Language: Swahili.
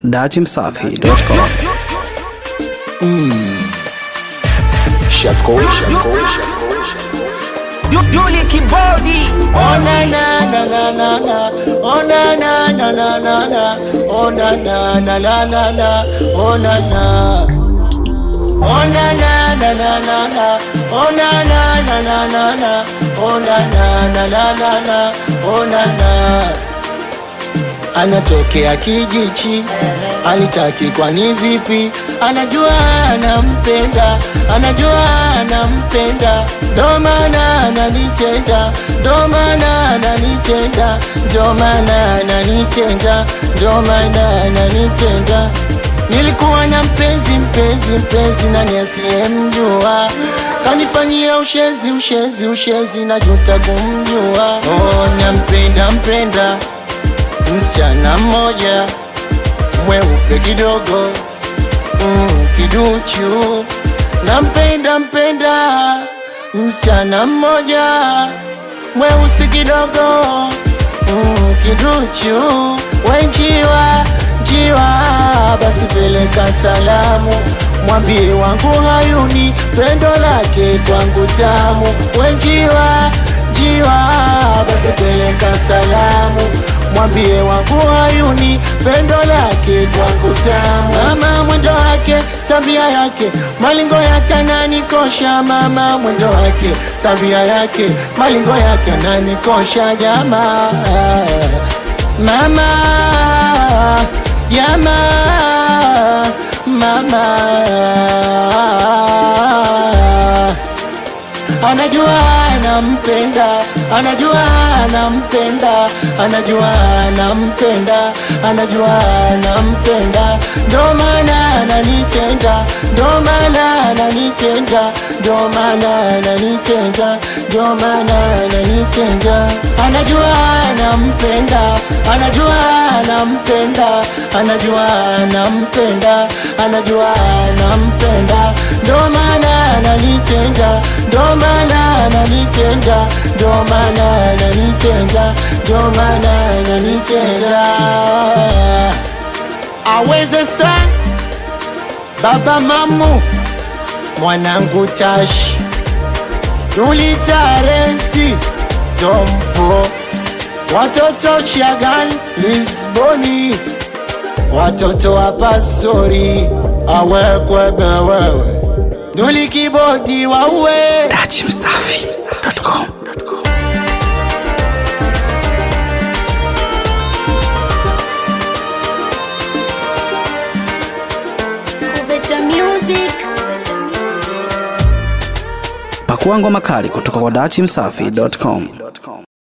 datimsafi.com Shasko, Shasko, Shasko, Yuli Kibodi Oh na na na na na na Oh na na na na na na Oh na na na na na na Oh na na Oh na na na na na na Oh na na na na na na Oh na na na na na na Oh na na Anatokea kijichi Alitaki kwani vipi Anajua anampenda Anajua anampenda Ndo maana ananitenda Ndo maana ananitenda Ndo maana ananitenda Ndo maana ananitenda Nilikuwa na mpenzi mpenzi mpenzi nani asiyemjua Kanifanyia ushezi ushezi ushezi najuta kumjua Oh nampenda mpenda msichana mmoja mweupe kidogo mm, kiduchu nampenda mpenda msichana mmoja mweusi kidogo mm, kiduchu wenjiwa jiwa basi peleka salamu mwambie wangu hayuni pendo lake kwangu tamu wenjiwa jiwa basi peleka salamu mwambie wangu hayuni pendo lake kwangu tamu mama mwendo wake tabia yake malingo yake ananikosha mama mwendo wake tabia yake malingo yake ananikosha jamaa mama jamaa mama anajua anampenda anajua anampenda anajua anampenda anajua anampenda ndo maana ananitenda ndo maana ananitenda ndo maana ananitenda ndo maana ananitenda anajua anampenda anajua anampenda anajua anampenda anajua anampenda ndo maana ananitenda ndo maana ananitenda ndo maana ananitenda ndo maana ananitenda aweze sana baba mamu mwanangu tashi tulitarenti tompo watoto shagan lisboni watoto wa pastori awekwebe wewe nulikibodi wauwe datimsafi.com Better music. pakua ngoma kali kutoka kwa datimsafi.com